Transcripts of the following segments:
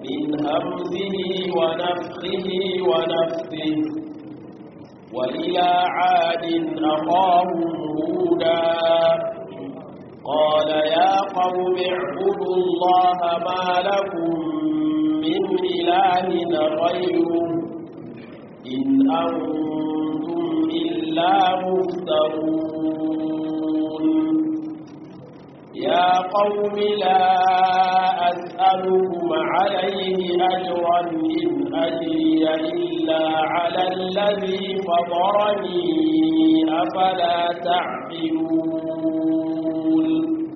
من همزه ونفخه ونفثه وإلى عاد أخاهم هودا قال يا قوم اعبدوا الله ما لكم من إله غيره إن أنتم إلا مفترون يا قوم لا أسألكم عليه أجرا إن أجري إلا على الذي فطرني أفلا تعقلون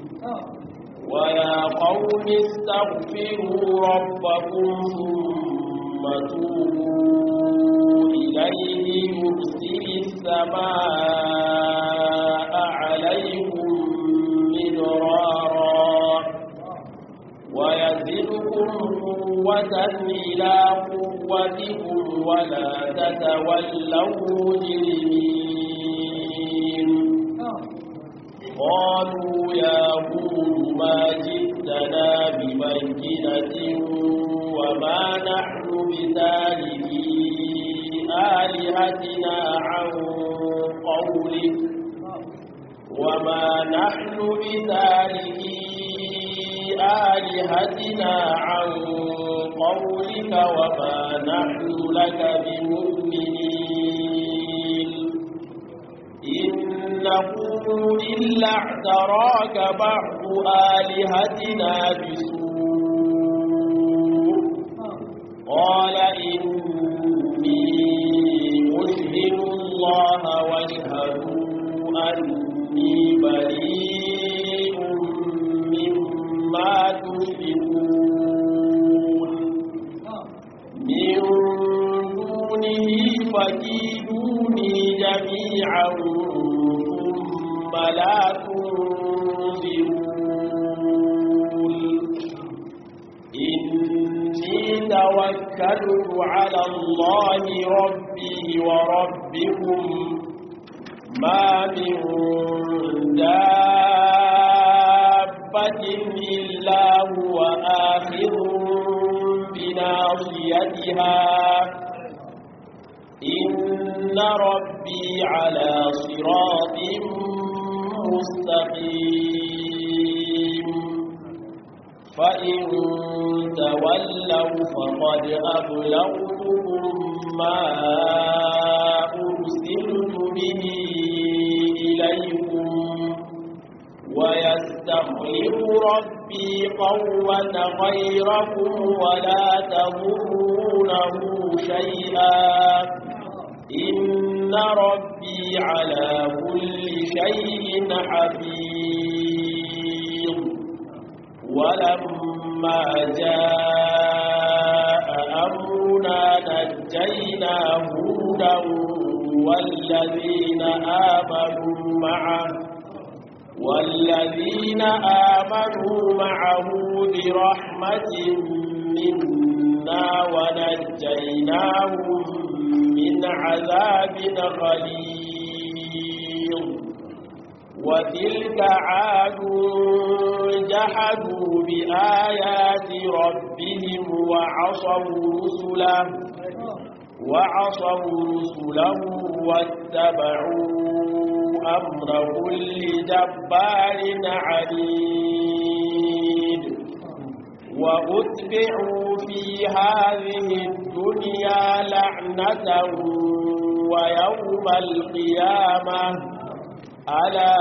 ويا قوم استغفروا ربكم ثم توبوا إليه يرسل السماء عليكم مدرارا ويزدكم قوة إلى قوتكم ولا تتولوا مجرمين قالوا يا هود ما جئتنا ببينة وما نحن بتاركي آلهتنا عن قولك وما نحن بتاركي آلهتنا عن قولك وما نحن لك بمؤمنين إن نقول إلا اعتراك بعض آلهتنا بسوء قال إني أشهد الله واشهدوا أني بريء مما تشركون من دونه فكيدوني جميعا ثم لا تنظرون إني توكلت على الله ربي وربكم ما من دابة إلا هو آخذ بناصيتها إن ربي على صراط مستقيم فإن تولوا فقد أبلغتكم ما أرسلت به إليكم ويستخلف ربي قوة غيركم ولا تضرونه شيئا إن ربي على كل شيء حفيظ ولما جاء أمرنا نجينا هودا والذين آمنوا معه والذين آمنوا معه برحمة منا ونجيناهم من عذاب غليظ وتلك عاد جحدوا بآيات ربهم وعصوا رسله وعصوا رسله واتبعوا أمر كل جبار عنيد وأتبعوا في هذه الدنيا لعنة ويوم القيامة ألا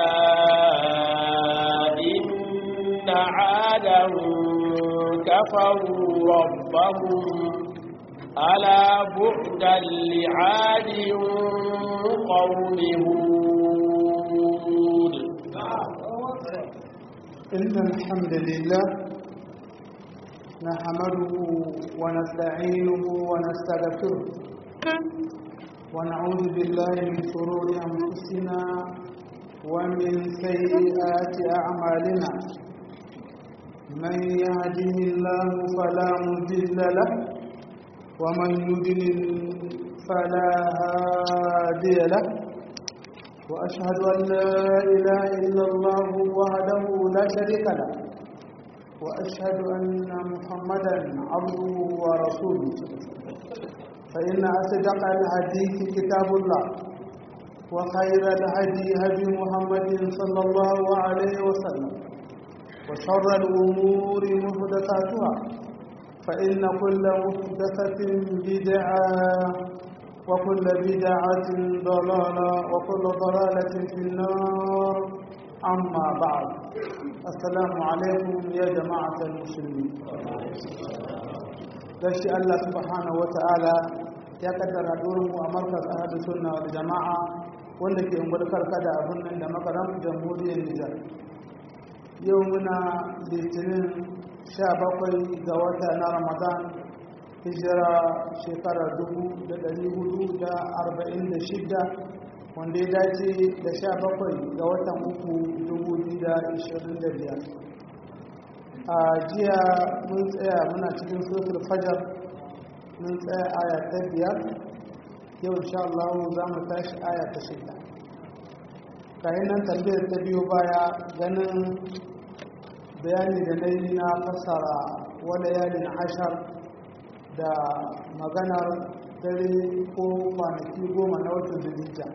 إن عادا كفروا ربهم ألا بعدا لعاد قوم هود إن الحمد لله نحمده ونستعينه ونستغفره ونعوذ بالله من شرور أنفسنا ومن سيئات أعمالنا من يهده الله فلا مضل له ومن يضلل فلا هادي له وأشهد أن لا إله إلا الله وحده لا شريك له وأشهد أن محمدا عبده ورسوله فإن أصدق الحديث كتاب الله وخير الهدي هدي محمد صلى الله عليه وسلم وشر الأمور محدثاتها فإن كل محدثة بدعة وكل بدعة ضلالة وكل ضلالة في النار أما بعد السلام عليكم يا جماعة المسلمين gashi Allah subhanahu wata'ala ya kaddara durin mu a markaz ahadu sunna wal jama'a wanda ke ungulkar kada abun nan da makaram jamhuriyar Nijar yau muna litinin 17 ga wata na Ramadan hijira shekara 1446 wanda ya dace da 17 ga watan uku 2025 a jiya mun tsaya muna cikin suratul fajar mun tsaya aya ta biyar yau insha Allah za mu tashi aya ta shida kayan nan tambayar ta biyo baya ganin bayani da na yi na fassara wani yalin ashar da maganar dare ko kwanaki goma na watan zulhijja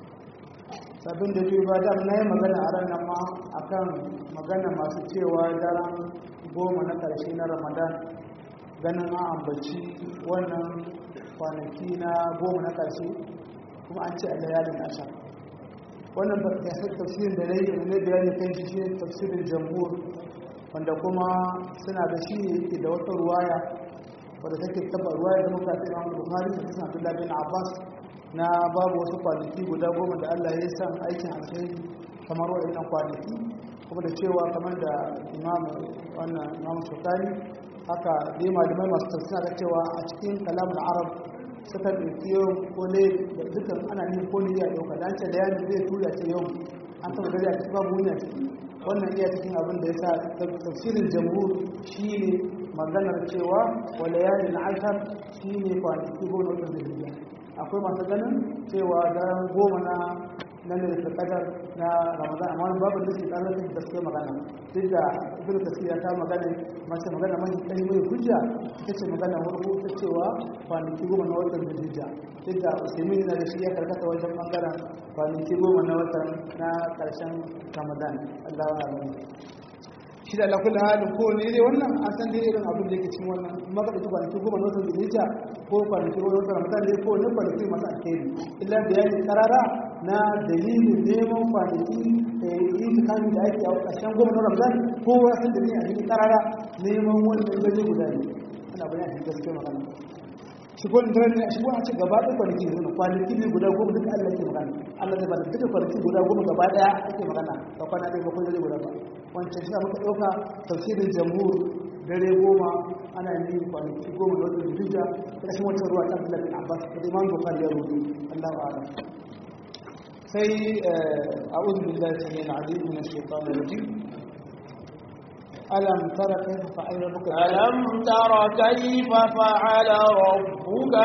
sabin da biyu ba dam na yi magana a ranar ma akan magana masu cewa daren goma na ƙarshe na ramadan ganin an ambaci wannan kwanaki na goma na ƙarshe kuma an ce a layalin ashar wannan gasar tafsirin da na yi da bayani kan shi shi tafsirin jamhur wanda kuma suna da shi yake da wata ruwaya wadda take taba ruwaya da muka ta imam bukhari da kisan abdullahi bin abbas na babu wasu kwanaki guda goma da allah ya san aikin alkhairi kamar waɗannan kwanaki kuma da cewa kamar da imamu wannan imamu shukari haka dai malamai masu tafsira da cewa a cikin kalamun arab suka ɗauki yau ko ne da dukkan ana yin ko ne ya ɗauka da an ce da yanzu zai tura ce yau an taɓa gari a cikin babu wuni a ciki wannan iya cikin abin da ya sa tafsirin jamhur shi ne maganar cewa wala yari na ashar shi ne kwanaki goma na zulhijja akwai masu ganin cewa daren goma na na ne da kadar na ramadan amma wani babu nufi ɗan rafin da suke magana duk da ibn kasir ya ta magana mace magana mai kai mai hujja ita ce magana farko ta cewa kwanaki goma na watan zulhijja duk da usaimin yana da shi ya karkata wajen bangaren kwanaki goma na watan na karshen ramadan allah wa alamu shi da alakulli halin ko ne dai wannan an san dai irin abin da yake cikin wannan maka da kwanaki goma na watan zulhijja ko kwanaki goma na watan ramadan ne ko ne kwanaki masu alheri illa bayani karara na dalilin neman kwanaki yi tukami da ake a ƙarshen goma na ramadan ko wasu da ne a cikin karara neman wannan gaje guda ne ana bayan a gaske magana shi ko da ne shi ko a ce gaba ɗaya kwanaki ne kwanaki ne guda goma duka Allah ke magana Allah zai bada duka kwanaki guda goma gaba ɗaya ake magana ba kwana ɗaya ba ko gaje guda ba wancan shi muka ɗauka tafsirin jamhur dare goma ana yin kwanaki goma da watan hijja ƙarshen wata ruwa ta Abdullahi bin Abbas da Imam Bukhari ya rubuta Allahu a'lam sai أعوذ بالله السميع العليم من الشيطان الرجيم ألم تر كيف فعل ربك ألم تر كيف فعل ربك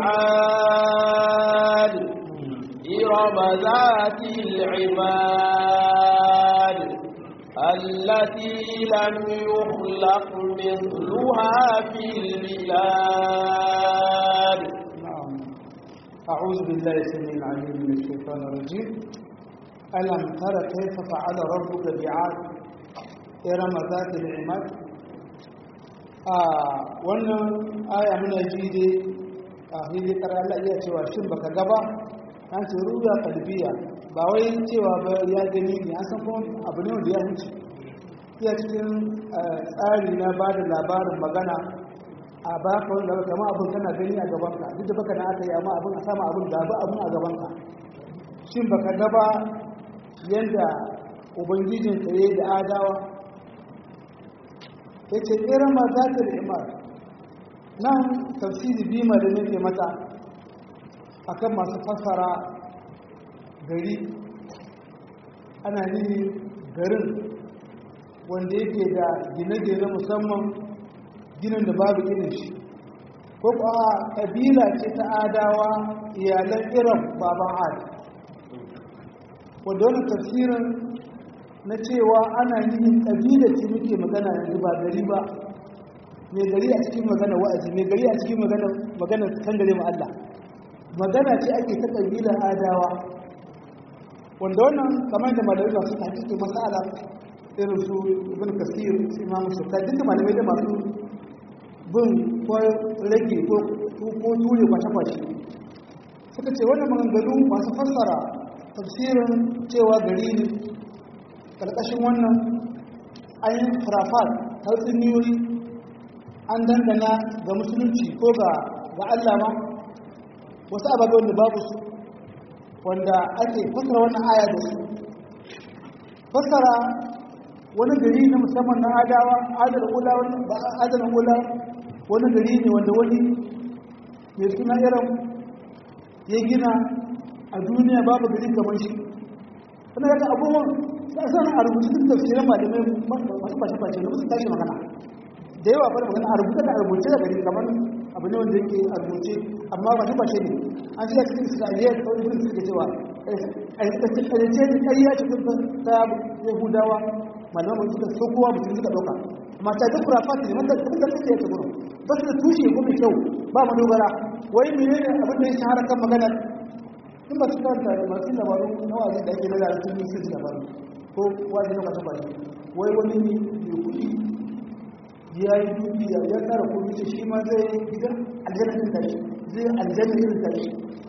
بعاد إرم ذات العماد التي لم يخلق مثلها في البلاد نعم أعوذ بالله السميع العليم من الشيطان الرجيم ألم تر كيف فعل ربك بعاد إرم ذات العماد آه wannan aya muna ji dai a hili kara Allah iya cewa shin baka gaba an ce ruya kalbiya ba wai cewa ba ya gani ne an san kuma abu ne wanda ya huce iya cikin tsari na ba da labarin magana a baka wanda kama abin kana gani a gabanka duk da baka na aka yi amma abin a sama abin da ba abin a gabanka shin baka gaba yadda ubangijin tsaye da adawa ya ce irin ma za ta da imar nan tafsiri bima da nake mata akan masu fassara gari ana nini garin wanda yake da gine-gine musamman ginin da babu irin shi ko kuwa ƙabila ce ta adawa iyalan iran baban ad wadda wani tafsirin na cewa ana yin ƙabila ce muke magana yanzu ba gari ba mai gari a cikin magana wa'azi mai gari a cikin magana magana kan gare mu Allah magana ce ake ta ƙabilar adawa wanda wannan kamar da malamai ba su hakiki masala irin su ibn kasir su imamu shakka duk da malamai da masu bin ko rage ko ko ture kwashe-kwashe suka ce wannan maganganu masu fassara tafsirin cewa gari ne ƙarƙashin wannan ayin farafat tatsuniyoyi an dangana ga musulunci ko ga Allah ma wasu ababe wanda babu su wanda ake fassara wannan aya da su fassara wani gari na musamman na adawa adal ula ba adal ula wani gari ne wanda wani mai suna irin ya gina a duniya babu gari kamar shi wani daga abubuwan sana a rubutu duk tafsirin malamai masu fashe-fashe da musu tashi magana da yawa fara magana a rubuta da a rubuce da gari kamar abu ne wanda yake a rubuce amma fashe-fashe ne an shi da cikin isra'iliya da kawai ibn suke cewa a yi tsakiyarce da ƙarya cikin ta yahudawa malaman suka so kowa mutum suka ɗauka amma ta duk rafat ne mata kuma da suke ta gurin ba su da tushe ko mai kyau ba mu dogara wai mene ne abin da ya shahara kan magana in ba su karanta da masu labaru na waje da ake nada sun yi sun labaru ko waje na kwata baki wai wani ne mai kuɗi ya yi dukiya ya tsara kuɗi ce shi ma zai gidan aljanna irin tashi zai aljanna irin tashi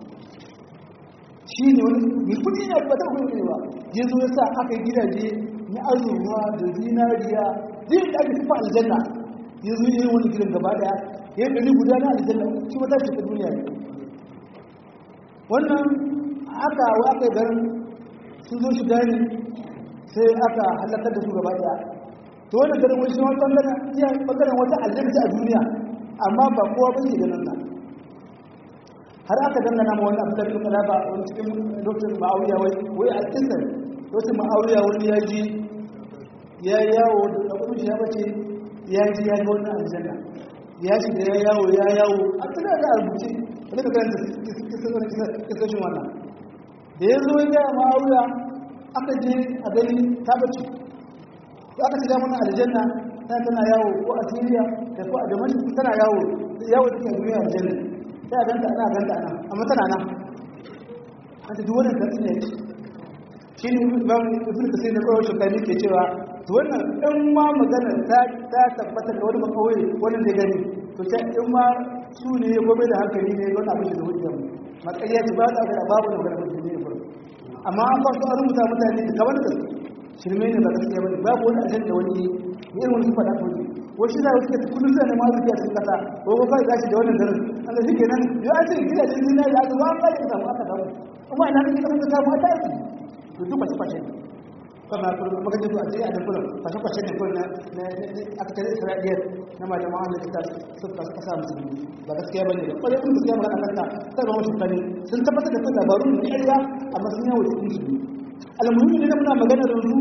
shi ne wani mai kuɗi ne ba ta kuɗi ne ba ya zo ya sa aka yi gidaje na azurwa da zinariya zai da ake tufa aljanna ya zo yi wani gidan gaba daya ya yi ɗari guda na aljanna shi mata shi ta duniya ne wannan aka wa aka yi garin sun zo shiga ne sai aka halakar da su gaba daya to wannan garin wani shi wani ɓangaren iya ɓangaren wata aljanna a duniya amma ba kowa ba ke ganin nan har aka dangana ma wani abu da kuma ba wani cikin lokacin ma'auriya wai wai a kisan lokacin ma'auriya wani ya ji ya yawo da kudin shi ya bace ya ji ya ga wannan aljanna ya shiga ya yawo ya yawo a tana da rubuce wani ka karanta kisashin wannan da ya zo ya gaya ma'auriya aka je a gani ta bace ko aka shiga mana aljanna ta tana yawo ko a siriya da ko a damashi tana yawo yawo da ke duniya aljanna ta ganta ana ganta ana amma tana nan an ta duk wannan tatsi ne shi ne imam ibn kasir da kawai shukani ke cewa to wannan in ma magana ta ta tabbata da wani makawai wani da gani to ta in ma su ne ya gobe da hankali ne wani abin da hujja mu makariya ce ba ta da babu da magana mutum ne gurin amma an ba su an rubuta mutane da kamar da shirme ne ba gaskiya bane babu wani ajanda wani irin wani faɗa ko ne wasu da wasu ke kullum sai ne ma zuciya cikin kasa ko ko kai gashi da wannan daren Allah shi kenan ya ce gidajen zinari aka zo an ba da samu aka samu amma ina kake kasance ta mu ta yi to duk fashe fashe ne kama kuma magajin zuwa sai a da kullum fashe fashe ne kullum na aka tare isra'iliyar na malaman Allah ta suka kasa musulmi ba gaskiya bane ba kwarai kun gaskiya magana kanta sai ba mu kane sun tabbatar da kan labarun da ƙarya amma sun yawo cikin su almuhimmi ne muna magana da su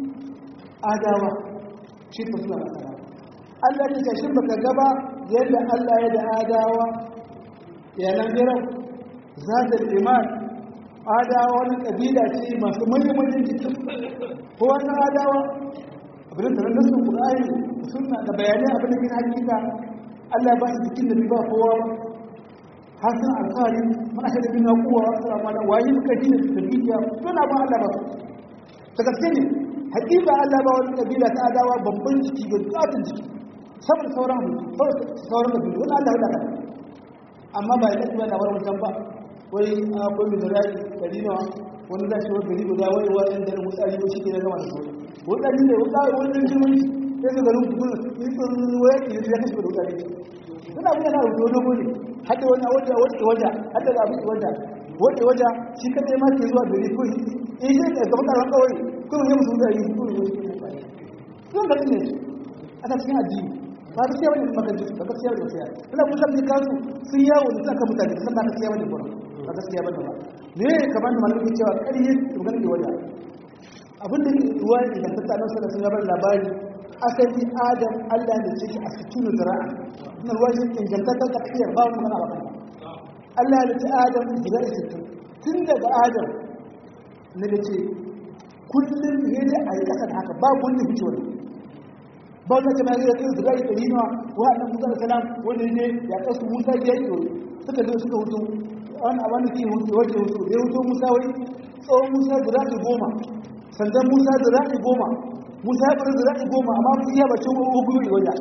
adawa shi ta suna masara Allah ya ce shin baka gaba yadda Allah ya da adawa ya nan jiran zatul iman adawa wani ƙabila ce masu manyan jiki ko wani adawa abin da nan nasu ƙur'ani suna da bayanai abin da yin hakika Allah ba su jikin da ba kowa ba har sun alfahari mana shi da bin na kowa wasu ramana wayi suka ji da tafiya suna ba Allah ba su ta gaske ne hakika Allah ba wani ƙabila ta adawa babban jiki ga tsatin jiki saboda sauran mutu sauran ƙabilu wani Allah ya daga amma ba ya kasu ba labarin wancan ba wai akwai mai zara ɗari nawa wani za shi wani gari guda wai wa ɗan daren wutsari ko shi ke na gama da sauran wutsari ne wutsari wani ɗan jirgin sai su garin kuma yi tsoron waya ke ya kashe da wutsari suna abin yana rubuta dogo ne hadda wani wajen wajen wajen hadda ga abin wajen wajen wajen shi kadai ma ke zuwa gari ko in shi ka gaba karan kawai ko yi musu wutsari ko yi musu wutsari sun ga ne a cikin addini ba gaskiya bane ba gaskiya ba gaskiya bane gaskiya ina kusa da kansu sun yawo da saka mutane san ba gaskiya bane gurin ba gaskiya bane ba me kamar da malamin cewa ƙarye magana ne wanda abin da ke ruwa ne da ta nan sai sun bar labari asali adam Allah da ce a situnu zira'a ina ruwa shi ingantaccen tafiyar ba mu magana ba Allah ya ce adam gida sittin tun daga adam ne da ce kullum ne dai a yi ƙasa da haka babu wanda fice wani ba wanda ta mai kai su gari ɗari nawa wa annan musa da salam wanda ne ya kasu musa ya yi suka zo suka hutu wani a wani ke hutu wajen hutu ya hutu musa wai tsawon musa zira'i goma sandan musa zira'i goma musa ya bari zira'i goma amma mun iya bacin ogun yi wajen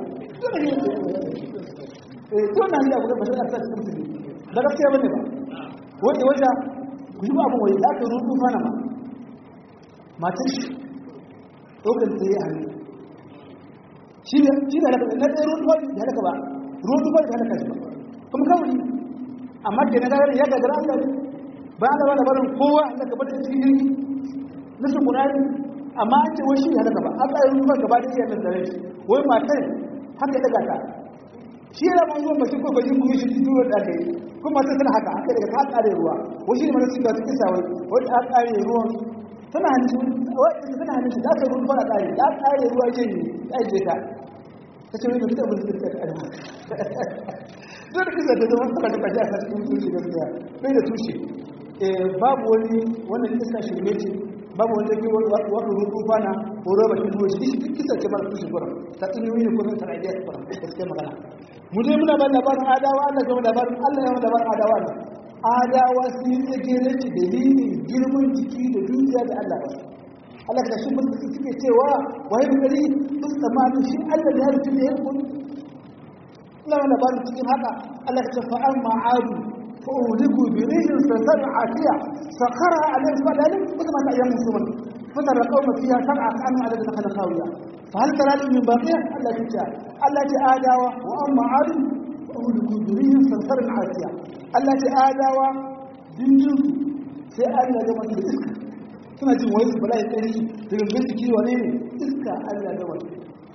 eh to na yi abu da bashin asa cikin mutum da gaskiya bane ba wanda wajen ku yi abin wai za ka rutu fana ma matar shi ɗaukar ta yi hannu shi ne shi ne halaka na ɗaya ruwan tufafi da halaka ba ruwan tufafi da halaka shi ba kuma kawai amma ke na gagara ya gagara Allah ne ba an gaba labarin kowa Allah ka bada cikin jirgi na su kunari amma an ce wai shi halaka ba an tsaye ruwan gaba da iya nan da rai wai matar haka ya daga ta shi yana ban zuwan bakin ko bakin kuma shi duro da aka yi kuma matar tana haka haka daga ta ƙare ruwa wai shi ne mana suka cikin sawai wai ta ƙare ruwan tana hannun wai tana hannun shi da aka ruwan fara ƙare da ƙare ruwa ce ne ya je ta ta ce wani mutum abin da ta ƙarfa zai da kisa da zama saka da kaji a cikin tushe gaskiya bai da tushe babu wani wannan iska shirme ce babu wani zai wata rutu fana ko roba shi ruwa shi duk kisa ce mara tushe gurin ta tsiniyoyi ne kuma tana idiyar gurin gaskiya magana mu dai muna ban labarin adawa Allah gama labarin Allah ya labarin adawa ne adawa sun yi tsagere ce dalilin girman jiki da dukiya da Allah ba Allah ka shi mutum suke cewa wai gari sun tsammanin shi Allah da ya rufe da ya kuma Allah wani ba cikin haka Allah ta fa amma adu fa uliku bi rihin sansar atiya sakara alayhi fadalin kuma ta ayyamu suman fitar da kauma fiya sab'a kanu ala da kana khawiya fa hal tara min baqiya Allah ta ce Allah ta adawa wa amma adu fa uliku bi rihin sansar atiya Allah ta adawa dindin sai Allah ya mata iska suna jin wani bala'i tsari da gangan jiki wane ne iska Allah ya mata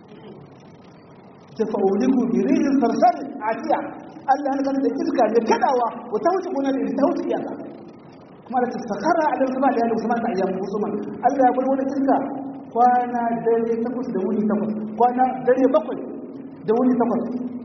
tafauliku bi rihin sarsar atiya Allah ya kan da iska da kadawa wa ta wuce gona da ta wuce iyaka kuma da tasakara a da sama da yana sama ta ayyamu musulman Allah ya bar wani iska kwana dare takwas da wuni takwas kwana dare bakwai da wuni takwas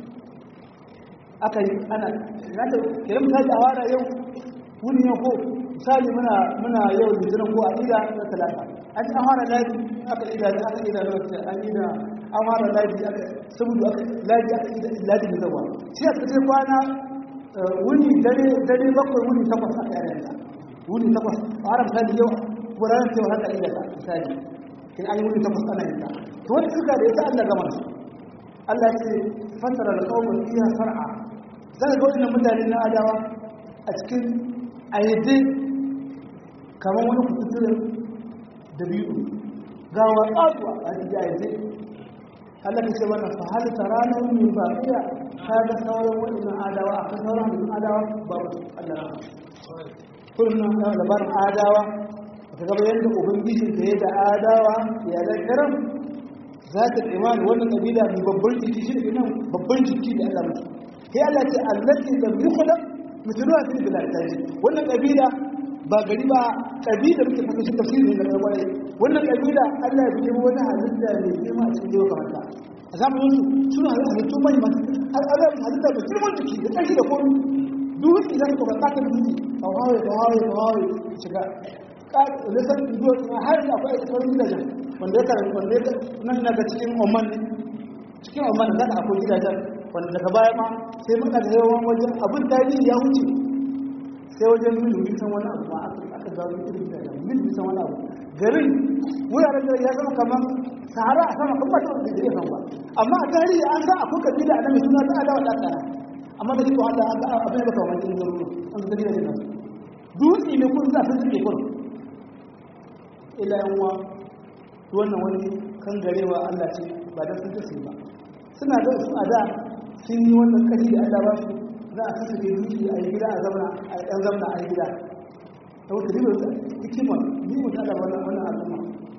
aka yi ana na da kiran ta da awara yau wuni yau ko misali muna muna yau litinin ko a ida na talata an ci an fara lafi aka ida aka ida na wata an ida an fara lafi aka saboda aka lafi aka ida lafi da zawa shi aka ce kwana wuni dare dare bakwai wuni takwas aka yi da wuni takwas a haram misali yau ko ranar cewa haka ida ta misali kin an yi wuni takwas ana yin ta to wani suka da ita Allah gama su Allah ya ce fasara da kawai fiya sar'a zaka ga wannan mutane na adawa a cikin ayyade kamar wani kututturen da biyu ga watsatuwa a cikin ayyade Allah ka ce mana fa hal tarana min baqiya ka ga sauran wannan adawa a sauran wannan adawa ba Allah kullum na labarin adawa ka ga yadda ubangiji da ya da adawa ya da karam za ta imani wannan kabila mai babban jiki shi ne nan babban jiki da Allah mutu sai Allah ce allati lam yukhlaq mithluha fil bilad taji wannan kabila ba gari ba kabila muke fata shi tafsiri ne da kwarai wannan kabila Allah ya biyo wani halitta ne girma a cikin kamar ta a zamanin su suna halittu mai masu Allah ya halitta da girman jiki da ƙarfi da komai duk idan ka baka ta dutse a hawaye da hawaye da hawaye shiga lissan duwatsu har da akwai sauran gidajen wanda ya karanta wanda ya nan daga cikin oman cikin oman da zaka akwai gidajen wanda daga baya ma sai muka da yawan wajen abin tarihi ya wuce sai wajen mil bisan wani abu ma aka zawo irin gidajen mil bisan wani abu garin wuraren da ya zama kamar sahara a sama kuma ta da ya ba amma a tarihi an san akwai kabila a nan mai suna ta adawa da tsara amma da duk Allah abin da kawai cikin garuruwa an ga gidajen nan dutse ne kun za su suke kun ila yanwa wannan wani kan garewa Allah ce ba da sun tafi ba suna da su a da sun yi wannan kashi da Allah ba su za a kasa duki a yi gida a zamana a ɗan zamana a yi gida ta wata ribar da hikima ni mu tada wannan wannan al'umma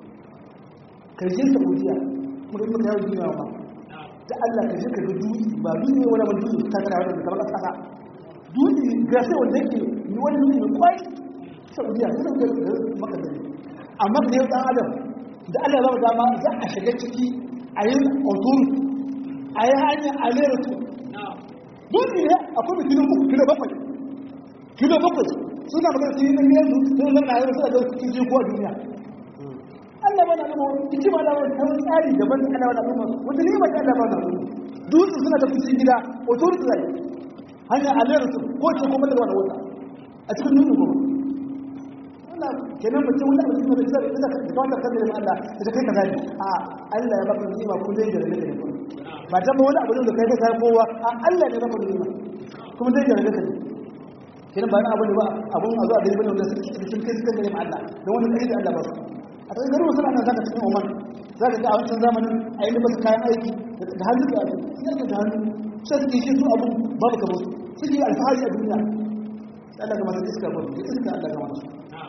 karshen saudiya muka muka yawon duniya ma da Allah ka je ka ga dutse ba dutse ne wani dutse ta kana wani kamar kasa dutse ga sai wanda yake ni wani dutse mai kwai saudiya suna ga maka da amma da yau dan adam da Allah ya ba dama za a shiga ciki a yi autori a yi hanyar alera su dutse ne akwai mai kilo uku kilo bakwai kilo bakwai suna magana su yi nan yanzu sun zama na yau suna da cikin je ko a duniya Allah ba na nuna hikima da wani ta wani tsari daban da Allah ba na nuna wata ni'ima ta Allah ba na nuna dutsen suna da cikin gida authority zai hanya alayar su ko ce kuma da wani wata a cikin nuna goma wannan kenan mutum wani abu cikin da zai da da kawai kan da Allah da kai ka gani a Allah ya baka ni'ima kuma zai gare ka ne ba ta ba wani abu da kai ka kai kowa a Allah ne baka ni'ima kuma zai gare ka ne kenan ba na abu ne ba abun a zuwa da ibn da sun kai suka gare Allah don wani kai da Allah ba su a cikin garin wasu ana zaka cikin Oman zaka ga a wancan zamanin a yi masa kayan aiki da hannu da abu sai da hannu sai suke shi su abu babu kamar su suke alfahari a duniya Allah ga masu iska ba da iska Allah ga masu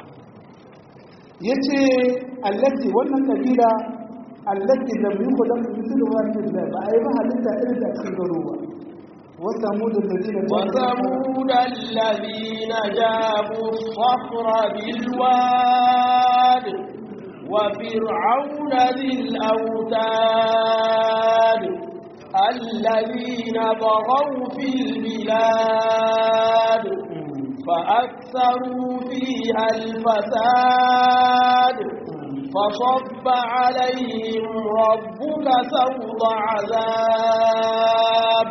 yace allati wannan kabila allati lam yukhlaq mithlu wa illa ba ai ba halitta irin da cikin garuwa وثمود الذين وثمود الذين جابوا الصخر بالواد وفرعون ذي الأوتاد الذين طغوا في البلاد فأكثروا فيها الفساد فصب عليهم ربك سوط عذاب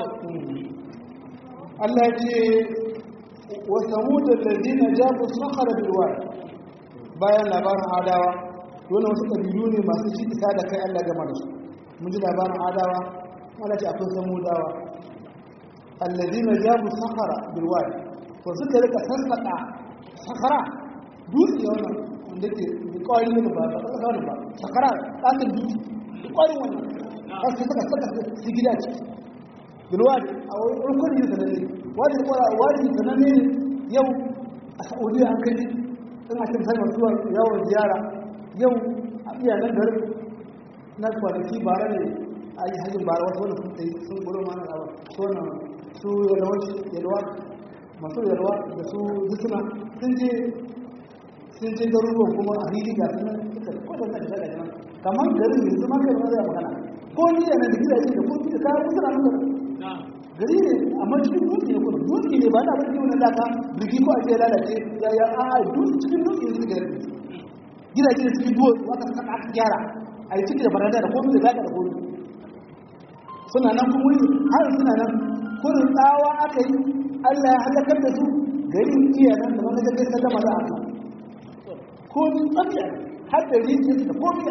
Allah ce wa samud alladhina jabu sakhara bil wadi bayan labarin adawa dole wasu kabilu ne masu ci isa da kai Allah game da su mun ji labarin adawa Allah ce akwai samudawa alladhina jabu sakhara bil wadi to suka rika sassaka sakhara dutse wannan wanda ke kawai ne ba ba ba ba sakhara tsakin dutse kawai wannan sai suka saka su gida ciki bilwadi a rukun yin sananne wadi da kwara wadi sananne yau a saudiya an kai in a cikin sanar zuwa yawon ziyara yau a iya nan garin na kwanaki bara ne a yi hajjin bara wasu wanda sun tsaye sun gudu mana abu su wannan su yalwa masu yalwa da su zutuna sun je sun je garuruwan kuma a hili ga sunan suka kwatanta da shaga nan kamar garin yanzu ma kai ma zai magana ko ni yana da gidaje da kuma da kayan kusa na gari ne amma cikin dutse ne kuma dutse ne ba na wani wani laka birgi ko ake lalace ya ya a a dutse cikin dutse ne suke gari gidaje da cikin duwatsu aka saka aka gyara a yi ciki da baranda da komi da zaka da komi suna nan kuma wuri har suna nan kurin tsawa aka yi allah ya halakar da su garin iya nan da wani gaggai sallama za a kan komi tsakiya har da rijiyar da komi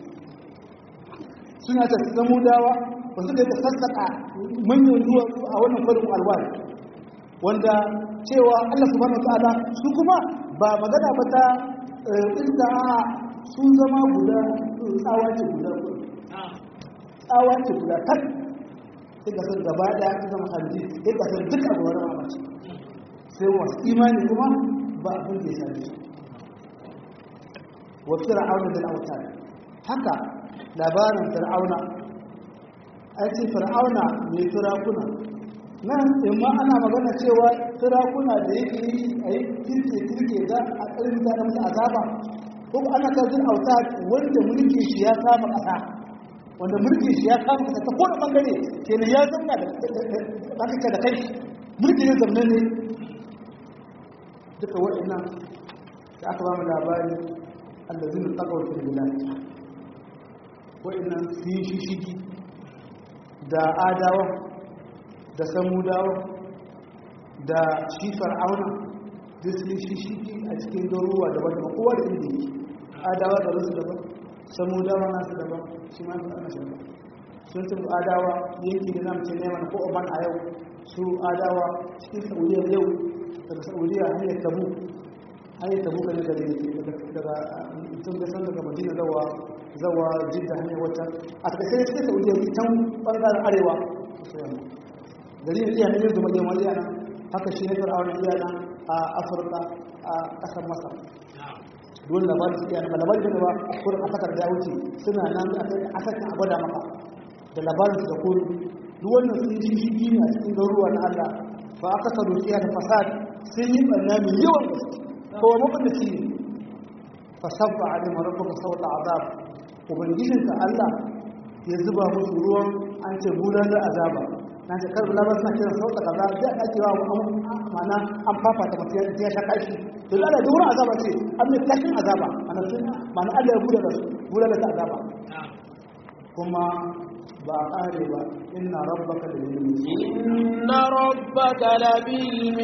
suna ta samu dawa ba su da sassaka manyan duwatsu a wannan farin alwari wanda cewa Allah subhanahu wa ta'ala su kuma ba magana ba ta iska a sun zama guda tsawa ce guda tsawa ce guda tak sai ka san gaba daya ta zama hanji sai ka san duk abu wani mamaci sai wasu imani kuma ba abin da ya sami su wa fir'auna da autar haka labarin fir'auna ai ce fir'auna mai firakuna nan in ma ana magana cewa firakuna da yake yi a yi kirke kirke da a ƙarfi da da musu azaba ko ana kazin auta wanda mulki shi ya kama ƙasa wanda mulki shi ya kama ƙasa ta kowane ɓangare kenan ya zauna da ƙasa da kai mulki ne zamne ne duka waɗannan da aka ba mu labari allazin taqaw fil bilad waɗannan sun shi shigi da adawa da samudawa da shi fir'auna duk sun shi shigi a cikin garuruwa daban daban kowa da inda yake adawa da rusu daban samudawa nasu daban shi ma fir'auna shi daban sun tafi adawa yanki da zamu ce neman ko oman a yau su adawa cikin saudiya yau daga saudiya hanyar tabu hanyar tabu kan da daga tun da san daga madina zawa zawa jidda hanyar wata a ƙarshe cikin saudiya can ɓangaren arewa gari da iya hanyar zuma yamma iya nan haka shi ne fir'auna iya nan a afirka a ƙasar masar dole labarin su iya nan ba labarin ne ba kurin a sakar da wuce suna nan a sakin a gwada maka da labarin su da kuri duk wannan sun shi shi ne a cikin garuruwa na allah fa aka sadu iya da fasad sun yi ɓanna mai yawan gaske kowa mabandaci ne fasabba a neman rabbuka sauta azab ubangijinka Allah ya zuba musu ruwan an ce bulan da azaba na ce karbi labar suna kiran sauta kaza da ake wa mana an fafata masu ya sha kashi to da Allah da wurin azaba ce an mai kashin azaba mana sun mana Allah ya bude da su bulala ta azaba kuma ba a ƙare ba inna rabbaka da yin inna rabbaka labil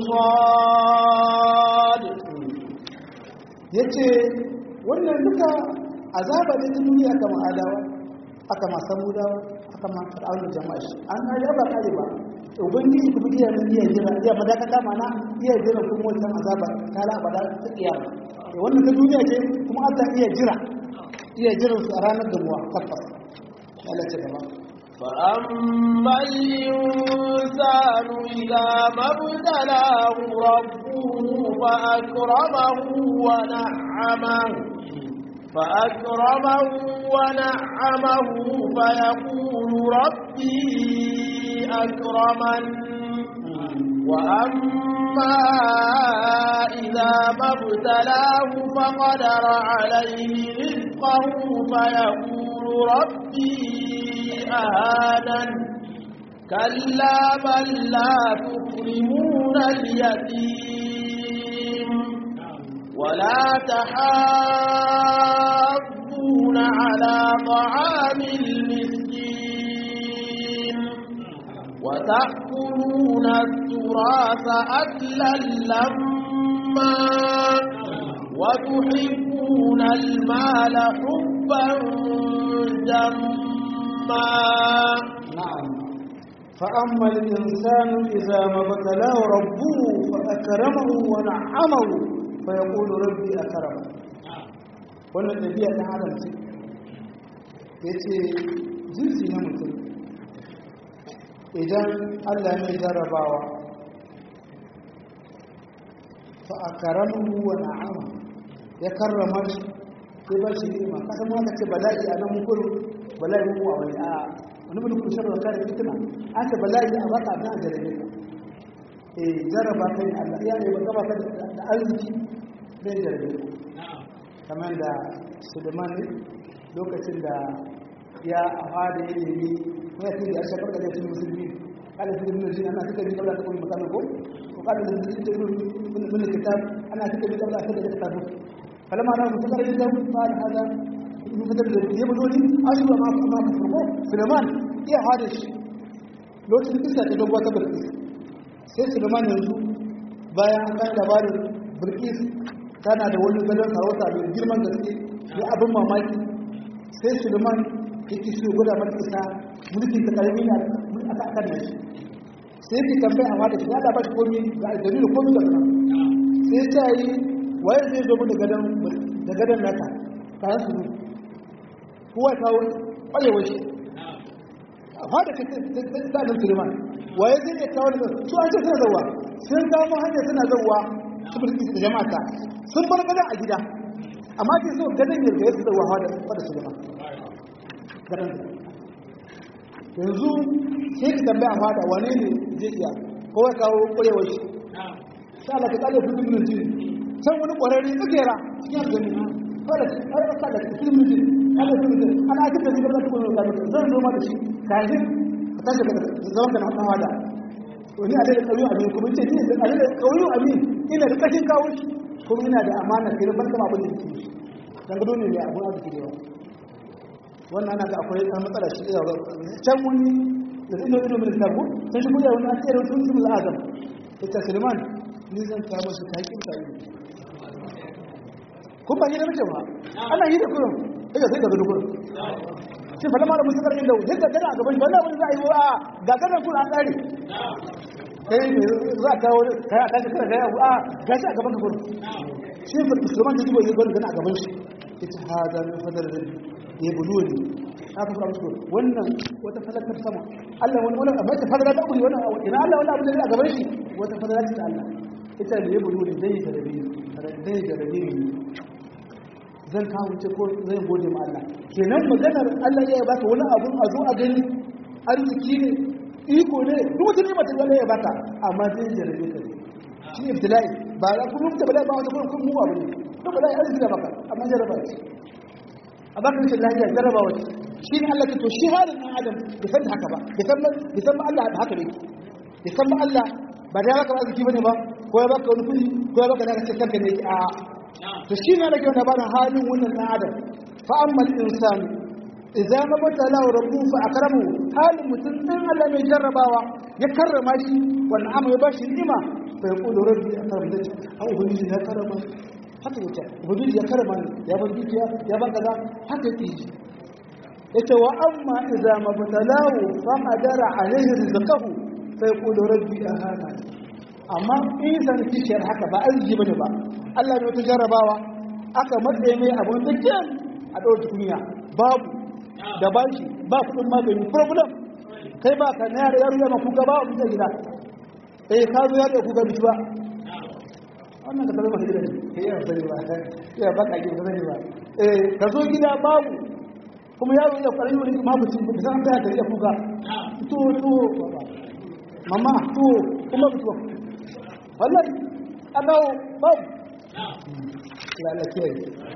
mirsad yace wannan duka azaba ne duniya kama adawa aka ma samudawa aka ma fir'aun jama'a shi an kare ba kare ba ubangiji kuma iya nan iya jira iya madakata mana iya jira kuma wancan azaba ta la abada ta kiyama wannan ta duniya ce kuma Allah iya jira iya jiran su a ranar da muwa tabbas Allah ce gaba فأما الإنسان إذا ما ابتلاه ربه فأكرمه ونعمه فأكرمه ونعمه فيقول ربي أكرمن وأما إذا ما ابتلاه فقدر عليه رزقه فيقول ربي أهانن كلا بل لا تكرمون اليتيم ولا تحاضون على طعام المسكين وتأكلون التراث أكلا لما وتحبون المال حبا جما نعم فأما الإنسان إذا ما ابتلاه ربه فأكرمه ونعمه فيقول ربي أكرمه wannan ɗabi'a ɗan adam ce ya ce jinsi na mutum idan allah mai jarrabawa fa a karamin wa na'ama ya karrama shi ya ba shi ni'ima kasan ma ce bala'i a nan mukuru bala'i muku a wani a wani mutum kun sharra kare fitina an ce bala'i a baka abin a jarabe ka eh jarraba kai allah ya ne ba gaba ka da arziki zai jarabe ka kamar da suleiman lokacin da ya fada ya nemi ya fi da shakar da zai musulmi kada su da jin ana suka bi kabla ta kuma makamin ko ko kada da su da mun kitab ana suka bi kabla ta da kitab kalama na musu kare da ba da hada mun fitar da ya buzo ni asu ma ma ko suleiman iya fada shi lokacin kisa ta dogo ta bilkis sai suleiman yanzu bayan an kan labarin bilkis tana da wani gadon sarauta mai girman gaske da abin mamaki sai suleiman ya ki so guda mata isa mulkin ta karami na aka akan da shi sai ki tambaye a wata shiga da ba shi komi ga aljanu da komi da kuma sai ta yi waye zai zo mu da gadon da gadon naka kayan su ne kowa ta kwarewa shi a fada ka ta nan suleiman waye zai iya kawo da su an ce suna zauwa sun kamo hanyar suna zauwa su bulki da jama'a sun bar gadon a gida amma ke so gadon ya ga yadda zauwa fada suleiman gadon yanzu sai ka tambaya a fada wane ne zai iya kowa kawo kwarewar shi sai Allah ka kale su duk minti san wani kwararre tsakera cikin gani kada har ka da cikin minti kada su minti ana ake da zubar da kuma da mutum zan zo ma da shi kafin ka tashi daga zaman da na fada wani a da kauyu amin kuma ce ni da da kauyu amin ina da kashin kawo shi kuma ina da amana kai ban kama abin da yake shi dan gado ne mai abun arziki da yawa wannan ana ga akwai ɗan matsala shi iya ga can wani da zai ido mai tabu sai shi kuya wani asiyar wasu sun zama adam ita suleiman ni zan kama shi ta haƙin ta yi kun ba yi da mace ba ana yi da kurin daga sai daga dukkan shi fa lamar musu karfin da yadda gana a gaban shi wannan wani za a yi wa ga ganan kun an tsari kai ne za a kawo kai a kashi kana gaya a gashi a gaban ka kurin shi fa musulman da jibo yi gwani gana a gaban shi ita hada min fadar da ya bulu ne aka fara musu wannan wata falakar sama Allah wani wani abu ta fadara da kuri wannan ina Allah wani abu da a gaban shi wata fadara ce da Allah ita da ya bulu ne dai da rabi dai da rabi ne zan kawo ce ko zai gode ma Allah kenan maganar Allah ya baka wani abu a zo a gani arziki ne iko ne duk wata nima ta Allah ya baka amma zai jarabe ka shi ibtilai ba za ku mutu bala ba wata kuma kun mu abu ne to bala ya arziki da baka amma jaraba ce a baka rashin lafiya jaraba wace shi ne Allah to shi halin ɗan adam bai san haka ba bai san bai san Allah da haka ne bai san Allah ba da ya baka arziki bane ba ko ya baka wani kuɗi ko ya baka daga cikin kanka ne a to shi ne nake wannan bada halin wannan ɗan adam fa amma al-insan idza mabtala rabbuhu fa akramu halin mutum din Allah mai jarrabawa ya karrama shi wannan amma ya bashi ni'ima fa yaqulu rabbi akramni au ubangiji ya karrama haka yake ubangiji ya karrama ya ban dukiya ya ban kaza haka yake yace wa amma idza mabtalahu fa qadara alayhi rizqahu fa yaqulu rabbi ahana amma in san kishiyar haka ba arziki bane ba Allah ne wata jarrabawa aka matse mai abun da kyan a dawar tukunya babu da bashi ba kudin magani problem kai ba ka na yaro yaro ya maku gaba wa mutan gida eh ka zo ya da ku ga ba wannan ka zama gida ne kai ya sani ba ya ba ka gida sani ba eh ka zo gida babu kuma yaro ya fara yi ma mutum ba san ta da ya kuka to to mama to kuma mutum wallahi adawo babu lalace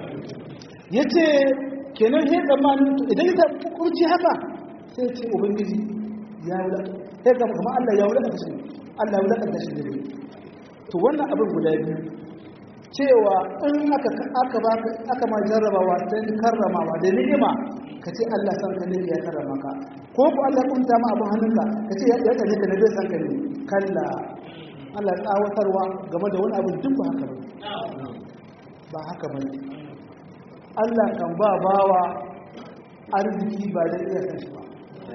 yace kenan sai zamanin idan ka kurci haka sai ce ubangiji ya wula sai ga kuma Allah ya wula da shi Allah ya wula da shi ne to wannan abin guda biyu cewa in aka aka baka aka ma jarrabawa ta karramawa da ni'ima ka ce Allah san ka ne ya karrama ka ko ku Allah kun ta ma abin hannunka ka ce ya kaje ka ne bai san ka ne kalla Allah tsawatarwa game da wani abin duk ba haka ba ba haka ba Allah kan ba bawa arziki ba da iya san shi ba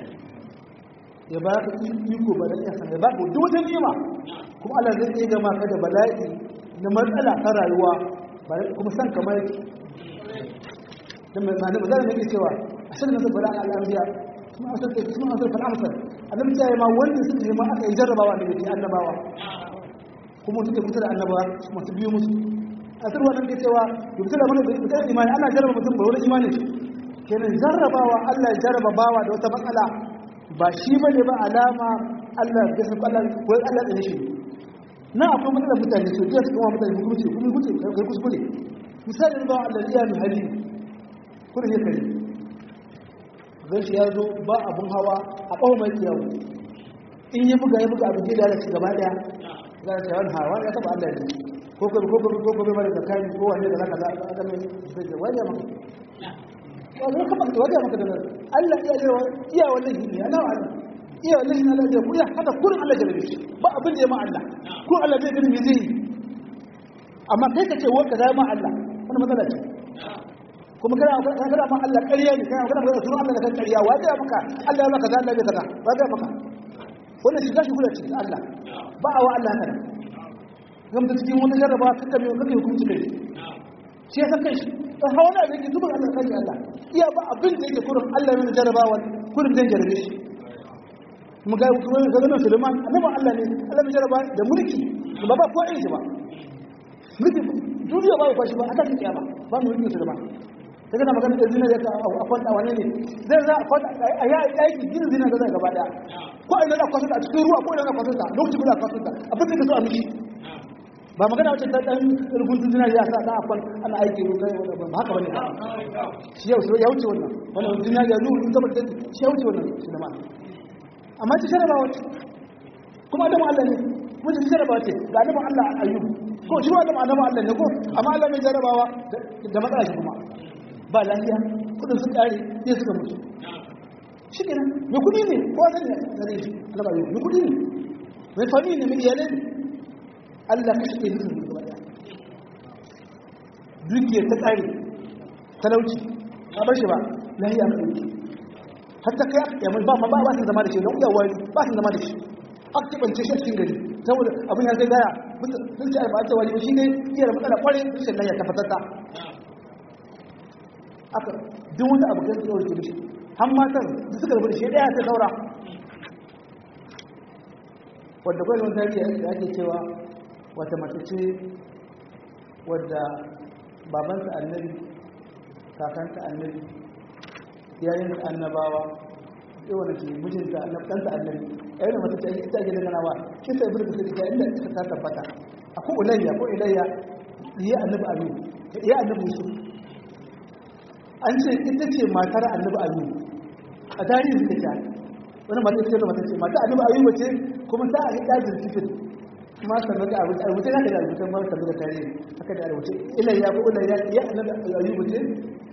ya ba ka iko ba da iya san ba ko duk wata ni'ima kuma Allah zai iya gama ka da bala'i na matsala ta rayuwa kuma san kamar dan mai zane bazan nake cewa a shirin nasu bala al'ambiya kuma a sarki kuma a sarki al'amsar annabi ta yi ma wanda suka yi ma aka yi jarrabawa da ke annabawa kuma suke kusa da annabawa masu biyu musu a sarwa nan ke cewa yubta da mana da imani ana jarraba mutum ba wani imani kenan jarrabawa Allah ya jarraba bawa da wata matsala ba shi bane ba alama Allah ya san Allah ko Allah ya shi na akwai matsalar mutane so da su kuma mutane hukunci kuma hukunci kai kuskure misali ba Allah ya yi hali kuma ne kai zai shi ya zo ba abun hawa a kawo mai kiyawo in ya buga ya buga abin da ya gaba daya za ta wani hawa ya taba Allah ne ko ko ko ko ko ko da kai ko wanne da zaka da aka mai sai da wani maka wani kuma da wani maka da Allah ya yi iya wannan hidi ana wani iya wannan hidi Allah ya ku ya haka kurin Allah ya rabe shi ba abin da ya ma Allah ko Allah zai gani me zai yi amma kai ka ce wa ka zama Allah wannan matsala ce kuma kana kana ma Allah ƙarya ne kana kana sunan Allah da kan ƙarya wa ya maka Allah ya maka kaza Allah ya kaza wa ya maka wannan shiga shi kula ce Allah ba a wa Allah kana gam da cikin wani jarraba kaka mai kake hukunci kai shi ya san kai shi dan hawa da yake zuba Allah kai Allah iya ba abin da yake kurin Allah ne jarrabawa kurin dan jarrabe shi mu ga kuma ga nan Sulaiman annabi Allah ne Allah ne jarraba da mulki ba ba ko ai shi ba mulki duniya ba ba shi ba aka kiyama ba mu mulki Sulaiman daga na magana da zina da a kwanta wane ne zai za a kwanta a yi aiki gina zina da zai gaba daya ko ina da kwasanta a cikin ruwa ko ina da kwasanta lokacin guda kwasanta abin da ka so a miki ba magana wacce ta dan rubutun zina ya sa da akwai ana aiki ruwa kai wanda ba haka bane shi yau ya wuce wannan wannan zina ya nuru in zama da shi ya wuce wannan shi da ma amma ci sharaba wacce kuma adamu Allah ne mun ci sharaba wacce ga adamu Allah ayyubu ko shi adamu adamu Allah ne ko amma Allah mai jarabawa da matsala shi kuma ba lafiya kudin su kare sai suka mutu shi kenan mai kudi ne ko zan ne gare shi Allah ba mai kudi ne mai fami ne mai iyalai ne Allah ka shige musu gaba daya dukiya ta kare talauci ba bar shi ba lafiya ka dauki hatta kai ya mai ba ma ba su zama da shi don uyawa ba su zama da shi aka kibance shi a cikin gari saboda abin ya zai gaya sun ce ba ta wani shi ne iya da matsala kwarai rashin lafiya ta fatata aka duk wani abu kan tsawar ke mishi har matan da suka rubuta shi daya ta saura wadda kwallon tarihi da ake cewa wata mace ce wadda babanta annabi kakanta annabi yayin annabawa yawan da ke mijinta annabtanta annabi yayin da mace ce ita ake dangana ba kisa ibn da suka inda ita ta tabbata akwai ulayya ko ilayya ya annabi alu ya annabi yusuf an ce ita ce matar annabi ayyub a tarihin suka ce wani mata ce da mata ce mata annabi ayyub ce kuma ta a hida jirgin kuma sannan da abu rubuce za ka da rubuce ma sannan da tarihi haka da rubuce ila ya ko ila ya ya annabi ayyub ce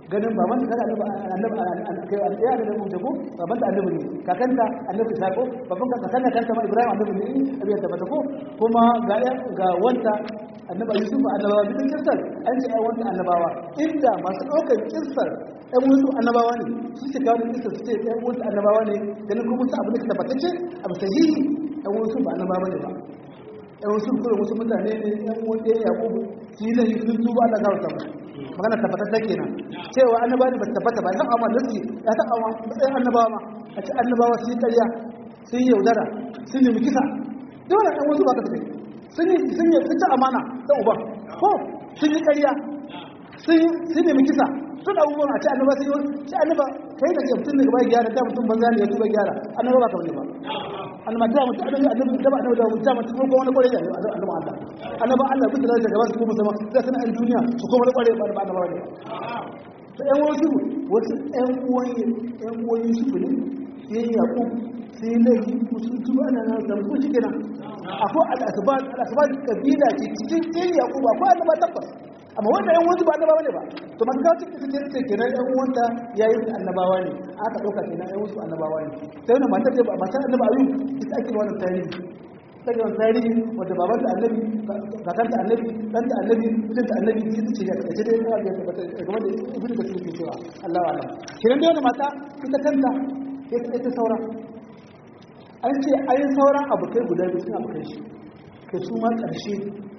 ganin baban da kaga annabi annabi kai ya da mu jago baban da annabi ne kakanta annabi isa ko baban ka kakanta kanta ma ibrahim annabi ne abin da bata ko kuma ga ga wanta annabi yusuf annabawa duk kirsar an ce ai wanta annabawa inda masu ɗaukar kirsar ɗan wasu annabawa ne su ce kawo kirsar su ce ɗan wasu annabawa ne ganin kuma su abu da tabbatacce abu sahihi ɗan wasu ba annabawa ne ba ɗan wasu kuma wasu mutane ne ɗan wanda ya yaƙubu su yi lahi sun tuba Allah gawa tabbata magana tabbatacce kenan cewa annabawa ne ba tabbata ba ya taɓa ma nasi ya taɓa ma matsayin annabawa ma a ce annabawa sun yi ƙarya sun yi yaudara sun yi kisa dole ɗan wasu ba ka tafi sun yi sun yi sun ci amana ta uban ko sun yi ƙarya sun yi kisa sun abubuwan a ce annaba sun yi ce annaba kai da ke mutum daga baya gyara da mutum banza ne ya tuba gyara annaba ba ka wani ba annaba ta mutum annabi annabi da ba annabi da mutum mutum ko wani kwarai ne annaba Allah annaba Allah bisa da gaba su kuma sama da suna an duniya su kuma wani kwarai ba da annaba ne to ƴan wasu wasu ƴan uwan ƴan uwan Yusuf ne sai Yaqub sai laifi musu tuba ana nan da mutum shi kenan akwai al'asbat al'asbat kabila ce cikin ɗin Yaqub akwai annaba tabbas amma wanda yan wasu ba annabawa ne ba to man kawo cikin cikin ce kenan yan uwanta yayi su annabawa ne aka dauka kenan yan wasu annabawa ne sai wannan matar da matar annabi ayu ita ake wannan tarihi sai wannan tarihi wanda baban ta annabi kakan ta annabi dan ta annabi mijin ta annabi sai ta ce ya ce dai ya ga tabbata game da ibnu da suke cewa Allah wa Allah kiran da wannan mata ita kanta ita ita saura an ce ayin sauran abokai guda biyu suna abokai shi kai su ma ƙarshe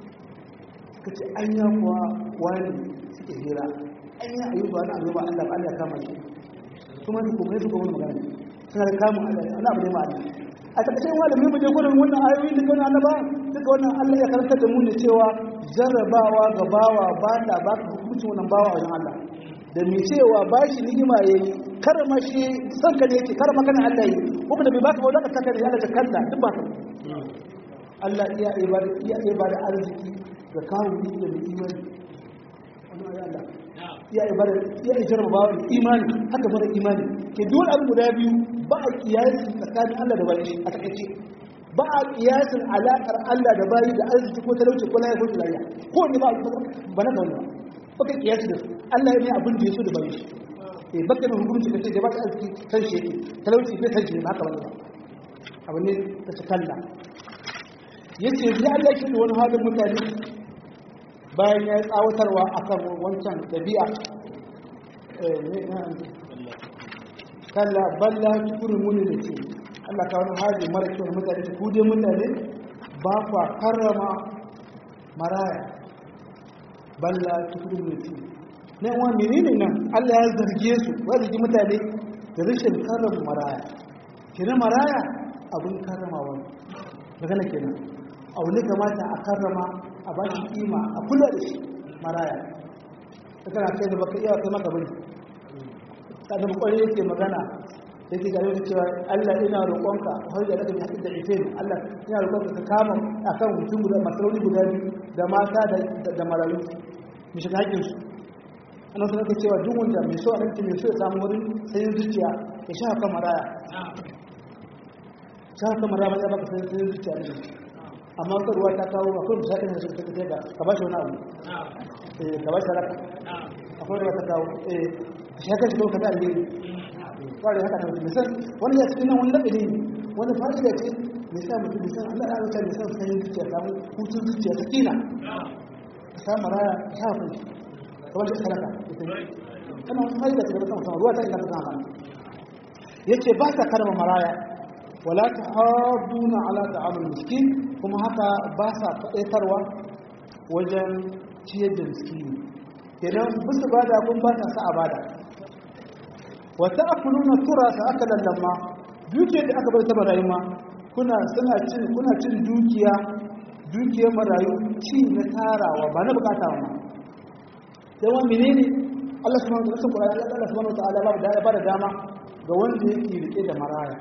ka ce an ya kuwa wani suke hira an yi ayyuka wani abu ba Allah ba Allah kama shi kuma su kuma su kuma magana suna da kamun Allah Allah abu ne ma Allah a takaice wani mai muje gurin wannan ayoyi da kana annaba duka wannan Allah ya karanta da mu ne cewa jarrabawa ga bawa ba ta ba ka hukunci wannan bawa wajen Allah da mai cewa ba shi ni'ima yayi karama shi san ka ne yake karama kana Allah yi kuma da bai baka ba zaka saka ne Allah da kalla duk ba ka Allah iya ibada iya ibada arziki ga kawo da mai imani wani ayi Allah ya ibada ya ijar ba da imani haka mara imani ke dole abu guda biyu ba a kiyasi tsakanin Allah da bayi a takaice ba a kiyasin alaƙar Allah da bayi da arziki ko talauci ko lafiya ko lafiya ko ne ba ba na gauna ba ka kiyasi da su Allah ne abin da ya so da bayi shi eh baka da hukunci da sai da ba ta arziki san shi yake talauci bai san shi ba haka ba abu ne ta cikalla yace ya Allah ke da wani halin mutane bayan ya yi tsawatarwa a kan wancan ɗabi'a kalla balla tukuri muni da ce Allah ka wani hali mara kyau da mutane su kuje mutane ba kwa karrama maraya balla tukuri muni da ce na yawa menene nan Allah ya zarge su wa zargi mutane da rashin karrama maraya kenan maraya abin karrama wani magana kenan abu ne kamata a karrama a ba shi kima a kula da shi maraya ta kana kai da baka iya kai maka bane kadan kwarai yake magana yake gare da cewa Allah ina roƙonka har da daga hadin da ifin Allah ina roƙonka ka kama akan mutum guda masarauti guda biyu da mata da da marayu mu shiga hakkin su ana sanar da cewa duk wanda mai so a ranci mai so ya samu wurin sayin zuciya ya sha kan maraya sha kan maraya ya baka sayin zuciya ne amma wata ruwa ta kawo akwai misali da suka tafi da ka ba shi wani abu eh ka ba shi raka akwai ruwa ta kawo eh shi haka shi ka da alheri kware haka da mutum misal wani ya cikin nan wani laɓe ne wani fa'ida ce mai sa mutum misal Allah ya rauta mai sa sanin zuciya samu hutun zuciya ta kina ka samu raya ka sa kai ka ba shi sadaka kana wani fa'ida ce da mutum ruwa ta ina ta kama yace ba ka karma maraya wala ta haɗuna ala ta'amul miskin kuma haka ba sa faɗaitarwa wajen ciyar da miskini kenan bisu ba da kun ba ta sa a bada wata akuluna tura ta aka lallama dukiyar da aka bar ta marayu ma kuna suna cin kuna cin dukiya dukiyar marayu ci na tarawa ba na bukata wa yawa menene Allah subhanahu wa ta'ala Allah subhanahu wa ta'ala ba da dama ga wanda yake rike da maraya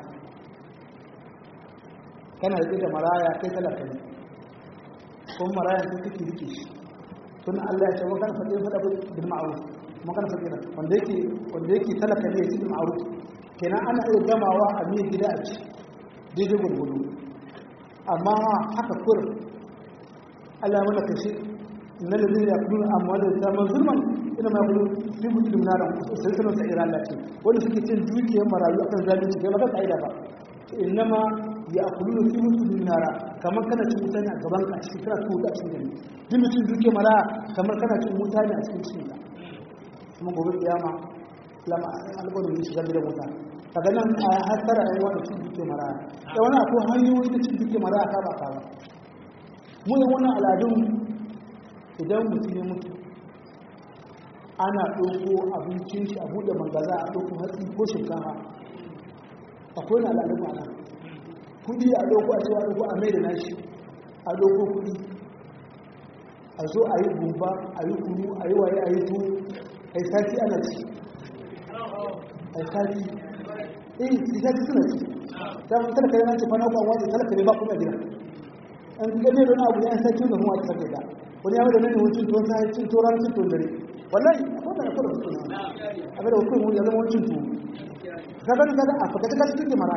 kana rike da maraya kai talaka ne kuma maraya sai kake rike shi tun Allah ya ce wa kana fadin fada bil ma'ruf kuma kana fadin wanda yake wanda yake talaka ne yake bil ma'ruf kenan ana iya gamawa a mai gida a ci daidai gurgudu amma haka kur Allah mana kashi inna ladina yakuluna amwala yatama zulman ina ma yakulu fi butun nara sai sanan sa ira Allah ce wanda suke cin dukiyar marayu akan zalunci kai ba ka kaida ba inna ma yakuluna fi butun nara kamar kana cin mutane a gaban ka cikin kana tuka a cikin gani duk mutum dukiyar mara kamar kana cin mutane a cikin cikin ka kuma gobe kiyama lama alƙawarin ne shiga gidan wuta daga nan a hasara yan wanda cin dukiyar mara da wani akwai hanyoyi da cin dukiyar mara ka ba ka ba mu yi wannan al'adun idan mutum ya mutu ana ɗauko abincin shi a buɗe mangaza a ɗauko hatsi ko shinkafa akwai na al'adun ana kudi a ɗauko a cewa ɗauko a mai da nashi a ɗauko kudi a zo a yi gumba a yi kunu a yi waye a yi tu a yi sati ana ci a yi sati eh yi sati suna ci ta mun talaka yana ce fana kwan waje talaka ne ba kuma gida an gane da wani abu ya sati da kuma a cikin gida wani ya da nan wancin tuwon sa cin tuwon cin tuwon dare wallahi akwai da akwai da su ne a ga da hukumar ya zama wancin tuwo kaga kaga a fakata kaga cikin mara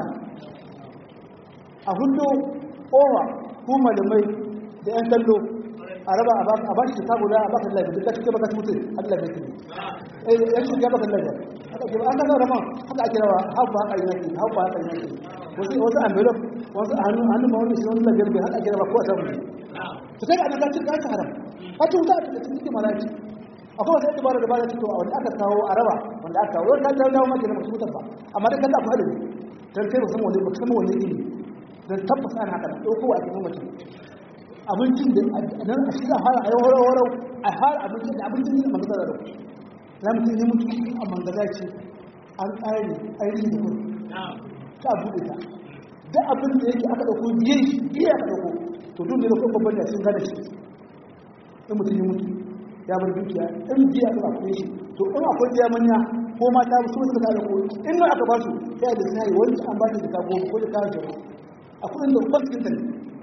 a hudu owa ko malamai da yan kallo a raba a ba shi ta guda a baka lafi duk kake baka mutu Allah bai tuni eh yan shi ya baka lafi haka ke an kaga rama haka ake rawa haɓa haka yi nake haɓa haka yi nake wasu wasu envelope wasu hannu hannu ma wani shi wani lafiyar bai haka ake rawa ko a samu ne to kai ana kacin kacin haram a tun ta cikin cikin malaki akwai wata dabara da ba da cikin wanda aka kawo a raba wanda aka kawo wanda ta dawo maka da mutum ba amma da kalla fara ne dan kai ba san wani ba san wani ne dan tabbas ana haka dauko a cikin mutum abincin da nan a shiga fara a yawar warau a fara abincin da abincin da manzo da dauko za mu yi mutu a mangaza ce an ƙare ainihin da kuma ta buɗe ta da abin da yake aka dauko biye shi biye aka dauko to duk ne da kuma babban da sun gane shi in mutum ya mutu ya bar dukiya in biya aka kuma shi to in akwai biya manya ko mata su suka da ko in nan aka ba su sai da sai wani an ba shi da kago ko da kawo akwai inda kwantin ta ne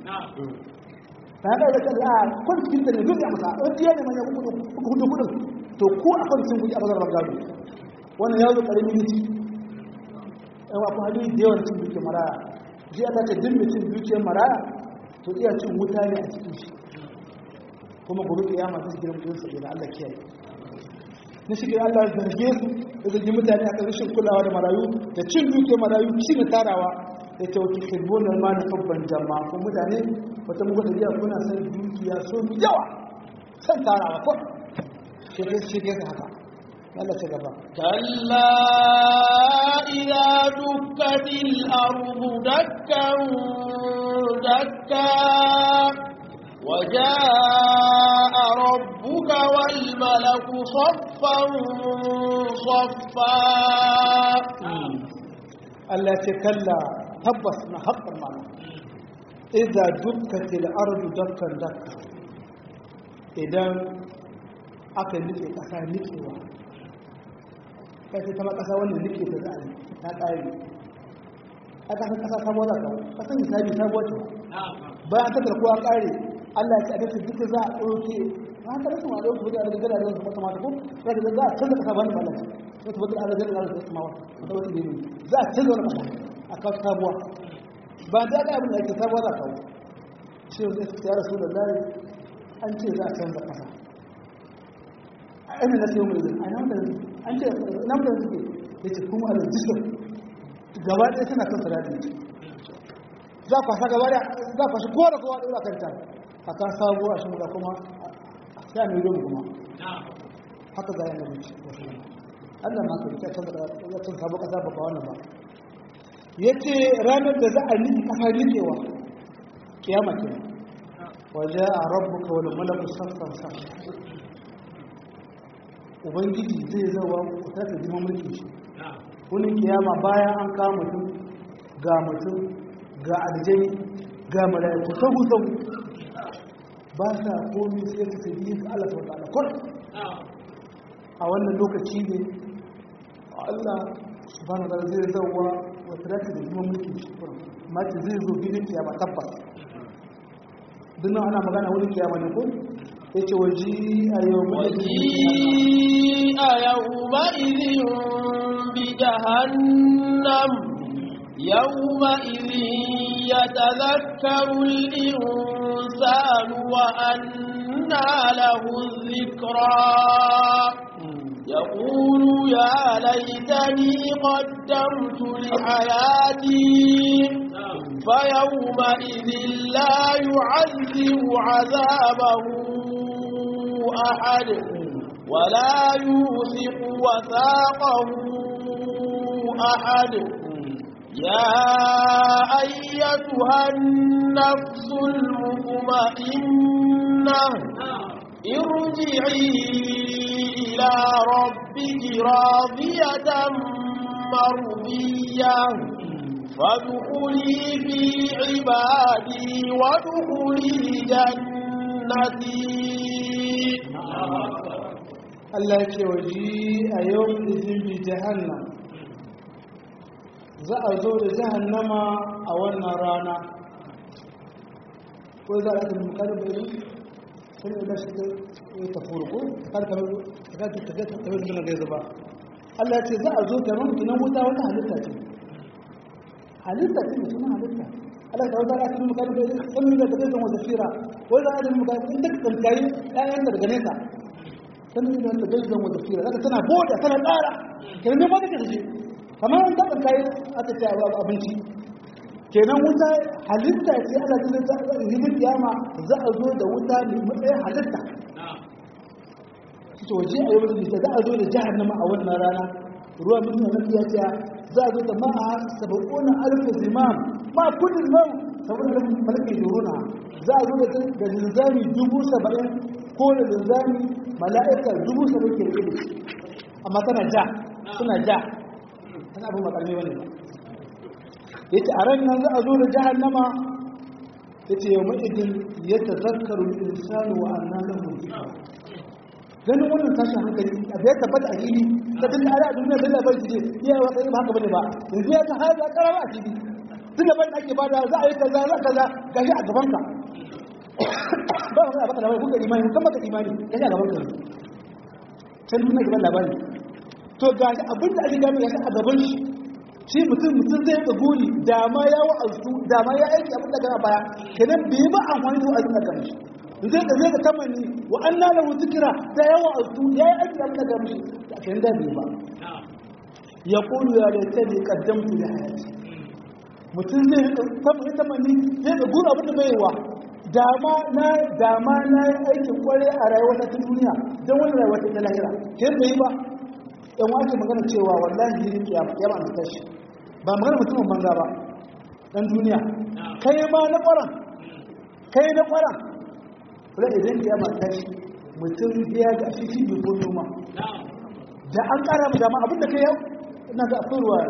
ta da da a kwantin ta ne duk ya masa in biya ne manya ku ku hudu kudin to ko a kwantin ku a bazar gado wannan ya zo karamin miti yan akwai hadisi da yawan cin dukiyar maraya ji aka ce duk mutum dukiyar maraya to iya cin wuta ne a cikin shi kuma gobe kiyama ta gidan mutum sai da Allah kiyaye na shi Allah ya zarge su da zargi mutane a rashin kulawa da marayu da cin duke marayu ci da tarawa da ta wuce kirbonar ma na babban jama'a ko mutane wata muku da biya kuna san dukiya so mu yawa san tarawa ko shi ke shi ke haka Allah ta gaba كلا إذا دكت الأرض دكا دكا وجاء ربك والملك صفا صفا Allah ce kalla tabbas na haƙƙar mana idza dukkatil ardu dakkan dakka idan aka nike ƙasa nikewa kai sai kama ƙasa wanda nike ta za'a ta ƙari aka san ƙasa sabuwa za ta ƙasar misali sabuwa ce bayan ta karkuwa ƙare Allah ya ce a dace duka za a ɗauke ba ta rasu ma ɗauke wajen daga gada da su mata ko za ta za a canza ƙasa ba ni ba lafi sai ta bata ala gada da su mawa ta wata ne za a canza wani ƙasa a kawo sabuwa ba da ga abin da ake sabuwa za a kawo shi ne sai ya rasu da zai an ce za a canza ƙasa a ɗan na sai mai a nan da an ce nan da suke ya ce kuma a rajistar gaba ɗaya suna kan sarari za a kwasa gaba ɗaya za a kwasa kowa da kowa ɗora kanta a kan sabu a shimura kuma sai a mai domin kuma haka za a yi mace Allah ma kai ta canza ya cin sabu ƙasa ba ba wannan ba ya ce ranar da za a niki ƙasa nikewa kiyama ke waje a rabu ka wani malaku sassan sa ubangiji zai zawa ku ta ta jima mulki shi wani kiyama bayan an kama mutum ga mutum ga aljani ga mala'iku sahu sahu ba sa komi sai ka tafi yin Allah ta wata alakur a wannan lokaci ne Allah subhanahu wa ta'ala zai zauwa wa taraka da kuma mulkin shi mace zai zo filin kiyama tabbas dinnan ana magana wani kiyama ne ko yace waji a yau وجيء يومئذ بجهنم يومئذ يتذكر الإنسان وأنى له الذكرى يقول يا ليتني قدمت لحياتي فيومئذ لا يعذب عذابه أحد ولا يوثق وثاقه أحد يا أيتها النفس المطمئنة ارجعي إلى ربك راضية مرضية فادخلي في عبادي وادخلي جنتي Allah ce waji a yau izin bi jahannam za a zo da jahannama a wannan rana ko za a ɗin mukarin bayan sun yi gashi da ya tafi ko kar ka ga ta ga ta ga ta ga zuba Allah ce za a zo ta mun kinan wuta wata halitta ce halitta ce suna halitta Allah ta wata ɗin mukarin bayan sun yi da ta ga wata fira ko za a ɗin mukarin in ta kankari ɗayan daga nesa sannan idan da gaji zan wata fira zaka tana boda tana tsara kenan ne ba take da shi kamar an taɓa kai aka ce abinci kenan wuta halitta ce ana cikin himin kiyama za a zo da wuta mai matsayin halitta to waje a yau da za a zo da jahannama a wannan rana ruwa mutum na fiya ce za a zo da ma'a saba'una alfa zimam ma kudin mau saboda da malakai duruna za a zo da linzami dubu saba'in ko da linzami mala'ikar dubu saba'in ke rike da shi amma tana ja suna ja tana abin makarmi wani ba ya ce a ran nan za a zo da jahannama ya ce yau ma'idin ya ta zakaru insanu wa annan lahu ganin wannan tashin hankali a bai tabbata a fili ta tun da a duniya sun labar shi iya wa tsaye ba haka bane ba yanzu ya ta haɗa ƙarar a fili tun da ban ake bada za a yi kaza za kaza gashi a gaban ka ba ka baka labari kuka imani kan baka imani gashi a gaban ka can duniya gaban labari to gashi abin da ake gano gashi a gaban shi shi mutum mutum zai ga guri da ma ya wa'azu da ma ya aiki abin da gana baya kenan bai ba amfani da wa'azin da gana shi zai da zai ga tamanni wa an na lahu zikira da ya wa'azu ya yi aiki abin da gana shi da kan da bai ba ya kulu ya da ta ne kaddamtu da hayati mutum zai tamanni tamanni zai ga guri abin da bai wa dama na dama na yi aikin kware a rayuwar ta duniya don wani rayuwar ta lahira kenan bai ba yan wace magana cewa wallahi jirin kiyama kiyama an tashi ba magana mutumin banza ba dan duniya kai ma na ƙwaron kai na ƙwaron kula idan kiyama ta tashi mutum biya ga shi shi bai noma da an ƙara mu dama abinda kai yau ina ga akwai ruwa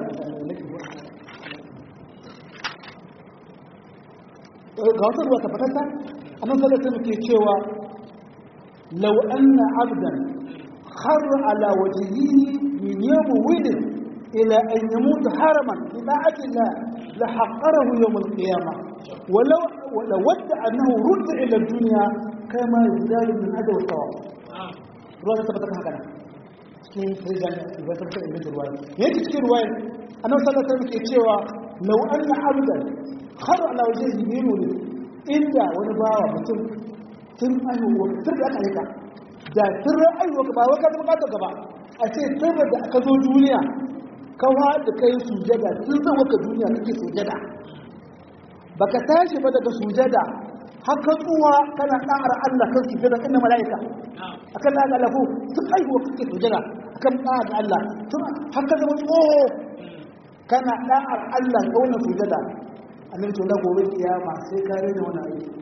ga wata ruwa ta fatata a nan salata muke cewa lau anna abdan خر على وجهه من يوم ولد إلى أن يموت حرما بطاعة الله لحقره يوم القيامة ولو ولود أنه رد إلى الدنيا كما يزداد من أجل الثواب رواية ثبتت هكذا cikin rijal ba ta fita inda ruwaya yake cikin ruwaya annabi sallallahu alaihi wasallam ke cewa law anna abdan khara ala wajhihi bi nuri inda wani bawa mutum tun ayyuwa tun da aka aika da tun ra'ayiwa ka ba wai ka zama ka gaba a ce tun da aka zo duniya ka da kai sujada tun zan waka duniya kake sujada baka tashi ba daga sujada haka tsuwa kana ɗa'ar Allah kan sujada kan mala'ika akan da Allah ko tun aihuwa kake sujada akan ɗa'ar Allah tun haka zama tsoho kana ɗa'ar Allah ga wannan sujada annabi to na gobe kiyama sai ka rena wani aiki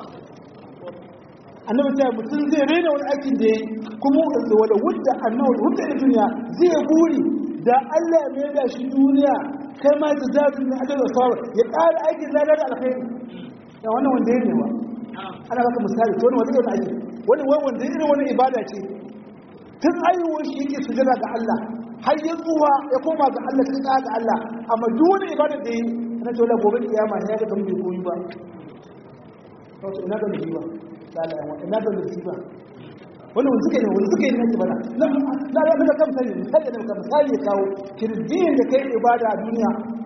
annabi ta mutum zai rena wani aikin da ya yi kuma wanda wadda annabi wadda da duniya zai buri da Allah ya mai da shi duniya kai ma ta zaɓi na adal wasawa ya ƙara aikin ladar da alkhairi ya wannan wanda ya nema ana baka misali to wani wanda ya aiki wani wanda ya irin wani ibada ce tun ayyuwar shi yake sujada ga Allah har ya tsuwa ya koma ga Allah ta ƙara ga Allah amma duk wani ibada da yi ana ce wala gobe kiyama ya ga kan bai koyi ba wato ina ga bai ba ina da musiba wani wanda suka yi wanda suka yi nan bana na da muka kan sani misali da muka misali ya kawo kirjin da kai ibada a duniya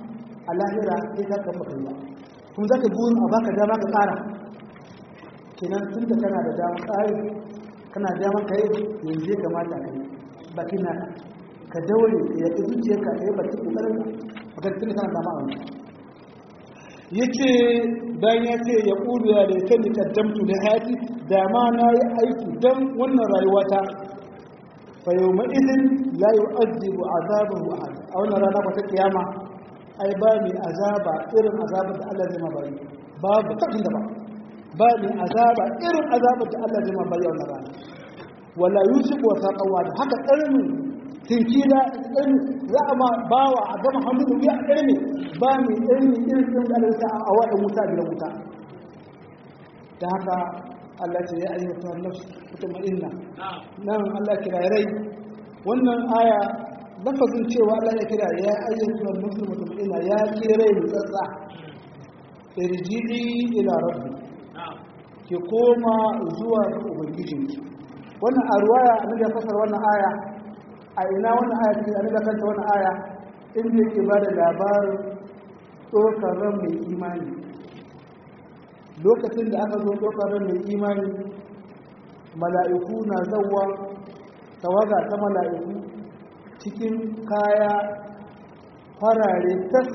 a lahira sai ka kan baka yi ba kuma za ka burin a baka dama ka ƙara kenan tun da kana da dama ƙari kana da dama ka yi yanzu ya kamata ka yi bakin na ka daure ka yaƙi zuciyarka ka yi bakin ƙoƙarin ka bakar tun da kana dama a wani ya ce bayan ya ce ya ƙulu ya da ya kaddamtu da hayati da ma na yi aiki don wannan rayuwata fa yau ma'izin la yi azibu azabar wa'ad a wannan rana ba ta kiyama ai ba mai azaba irin azabar da Allah zai ma bari babu takin da ba ba mai azaba irin azabar da Allah zai ma bari a wannan rana wala yusuf wa saqawa da haka ƙarni tinki da ƙarni za a ma bawa a gama hannu da wuya a ƙarni ba mai ƙarni irin ɗin da Allah a waɗa wuta da wuta da haka Allah ce ya ayyuka nafs mutmainna nan Allah kira rai wannan aya lafazin cewa Allah ya kira ya ayyuka nafs mutmainna ya kira rai mutsatsa irji'i ila rabbi ki koma zuwa ga ubangijinki wannan a ruwaya an da fasar wannan aya a ina wannan aya take an da kanta wannan aya inda yake ba da labarin tsokar ran mai imani lokacin da aka zo tsokar ran mai imani mala'iku na zawwa tawaga ta mala'iku cikin kaya farare tas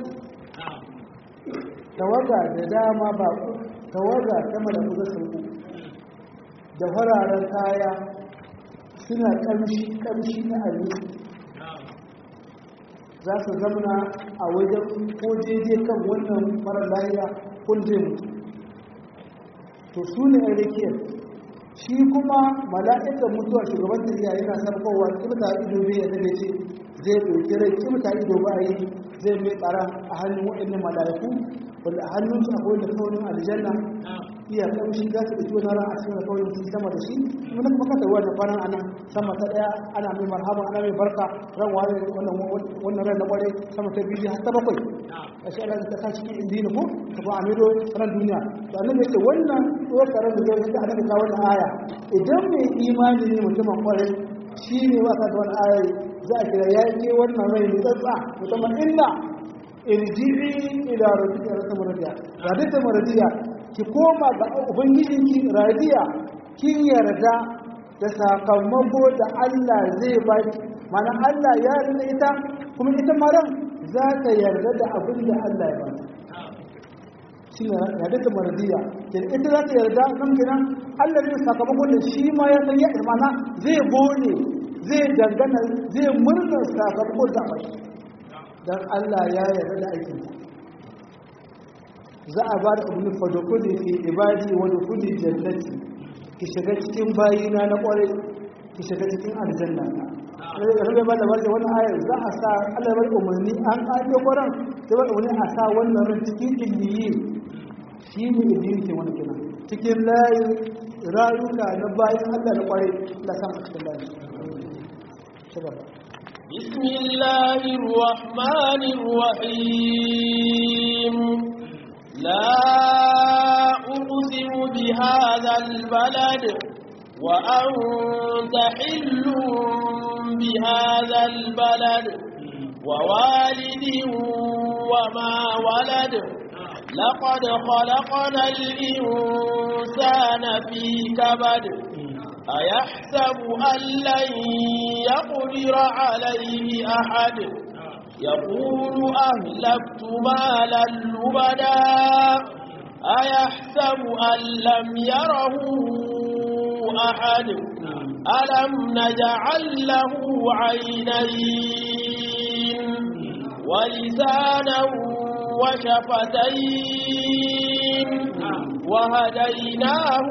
tawaga da dama ba tawaga ta mala'iku da sauku da fararen kaya suna ƙamshi na abinci za su zamana a wajen ko daidai kan wannan marar lahiya kun zai mutu to su ne a rikiyar shi kuma mala'ikan mutuwa shugaban tafiya yana sarkowa kimta ido bai yadda da ce zai ɗauki rai kimta ido ba a yi zai mai tsara a hannun waɗannan mala'iku wanda a hannunsu akwai da kaunin aljanna iya kamshi za su ɗauki wani ran a cikin kaunin su sama da shi kuma na kuma kasa ruwa da kwanan anan sama ta ɗaya ana mai marhaba ana mai barka ran wani wannan ran na ƙwarai sama ta biyu har ta bakwai a shi Allah ta sa cikin indini ko ta ba a mero ran duniya to annabi yake wannan tsokarar da zai ta annabi ta wannan aya idan mai imani ne mutumin ƙwarai shi ne wasa da wannan aya za a kira ya ke wannan rai ne tsatsa musamman inda irji'i ila rabbika rasul radiya radita maradiya ki koma ga ubangijinki radiya kin yarda da sakamako da Allah zai baki mana Allah ya yarda ita kuma ita maran za ta yarda da abin da Allah ya bata shine radita maradiya kin ita za ta yarda nan kenan Allah zai sakamako da shi ma ya san ya mana zai gone zai dangana zai murna sakamako da baki dan Allah ya yarda da aikinsa za a ba da abin fadokuli fi ibadi wa dukuli jannati ki shiga cikin bayina na kwarai ki shiga cikin aljanna rabe ba da wanda wannan ayar za a sa Allah bar umarni an kaje kwaran sai bar umarni a sa wannan ran cikin illiyi shi ne illiyi ke wani kenan cikin layin rayuka na bayan Allah na kwarai la san a cikin layin shugaba بسم الله الرحمن الرحيم لا أقسم بهذا البلد وأنت حل بهذا البلد ووالد وما ولد لقد خلقنا الإنسان في كبد أيحسب أن لن يقدر عليه أحد يقول أهلكت مالا لبدا أيحسب أن لم يره أحد ألم نجعل له عينين ولسانا وشفتين وهديناه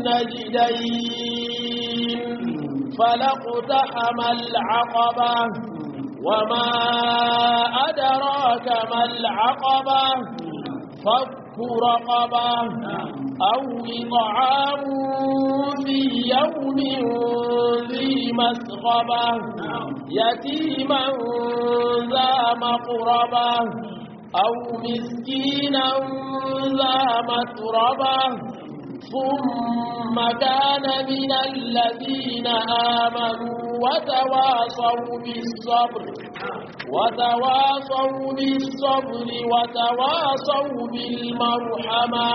النجدين فلاقتحم العقبة وما أدراك ما العقبة فك رقبة أو إطعام في يوم ذي مسغبة يتيما ذا مقربة أو مسكينا ذا متربة ثم كان من الذين آمنوا وتواصوا بالصبر وتواصوا بالصبر وتواصوا بالمرحمة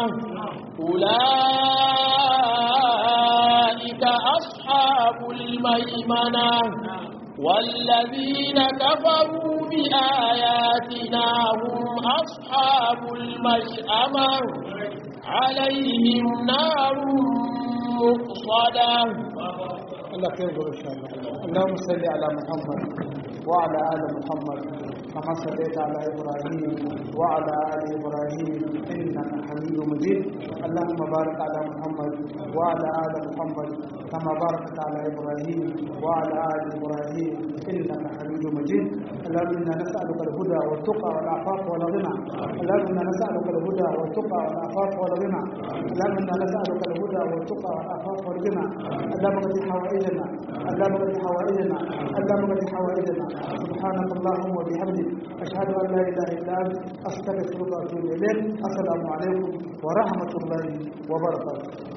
أولئك أصحاب الميمنة والذين كفروا بآياتنا هم أصحاب المشأمة عليهم نار مقصدة الله خير إن شاء الله اللهم صل على محمد وعلى آل محمد كما صليت على إبراهيم وعلى آل إبراهيم إنك حميد مجيد اللهم بارك على محمد وعلى آل محمد كما باركت على إبراهيم وعلى آل إبراهيم إنك حميد مجيد اللهم إنا نسألك الهدى والتقى والعفاف والغنى اللهم إنا نسألك الهدى والتقى والعفاف والغنى اللهم إنا نسألك الهدى والتقى والعفاف والغنى اللهم اغفر حوائجنا اللهم اغفر حوائجنا اللهم اغفر حوائجنا سبحانك اللهم وبحمدك أشهد أن لا إله إلا أنت أستغفرك وأتوب إليك السلام عليكم ورحمة الله وبركاته